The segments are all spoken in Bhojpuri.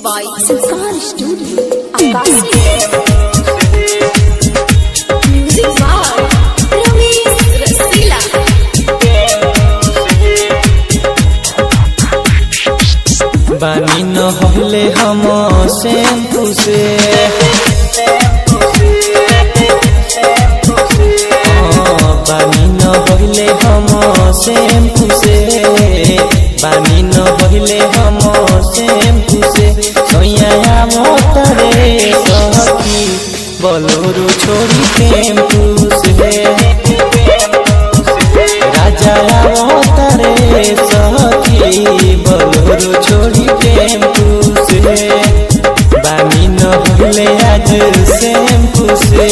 by Sanskar Studio, Akasi. Music by Ramesh Rasila. बानी न होले हम शैम्पू से हाँ, बानी न होले हम शैम्पू से बानी न होले हम शैम्पू से सोया मोतरे सखी बोलोरो छोड़ी टेम्पू से राजा अवतारे सखी बोलोरो छोड़ी टेम्पू से बानी न भूले आज शैम्पू से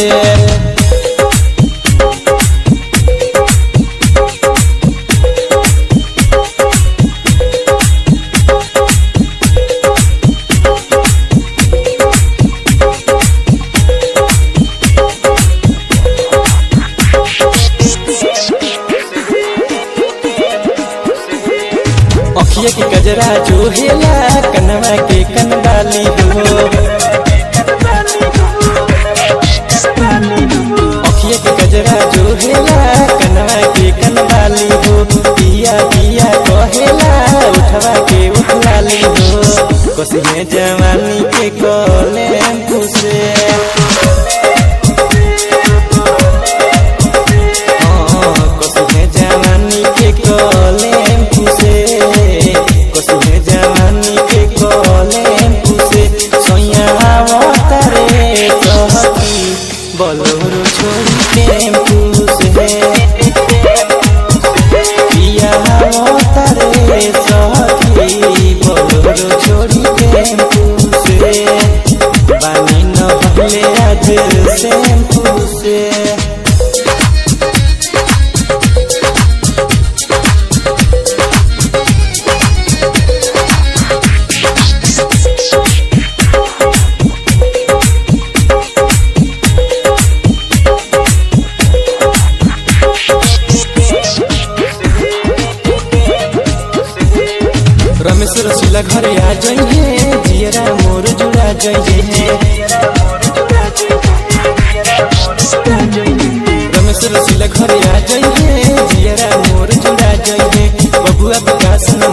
अखिया के गजरा जो हेला कनवा के कनवाली हो अखिया के गजरा जो हेला कनवा के कनवाली हो पिया पिया कहेला उठवा के उठलाली हो कसिए जवानी के कलेम से कसुहे जवानी के कलेम पुसे कसुहे जवानी के कलेम पुसे सोया अवतारे कहती बोलोरो छोड़ी टेम्पू से पिया अवतारे सखी बोलोरो छोड़ी टेम्पू से बानी न भले आज शैम्पू से रमेश रसीला घरे आ जाइए जियरा मोर जुड़ा जाइए रमेश रसीला घरे आ जाइए जियरा मोर जुड़ा जाइए बबुआ विकास न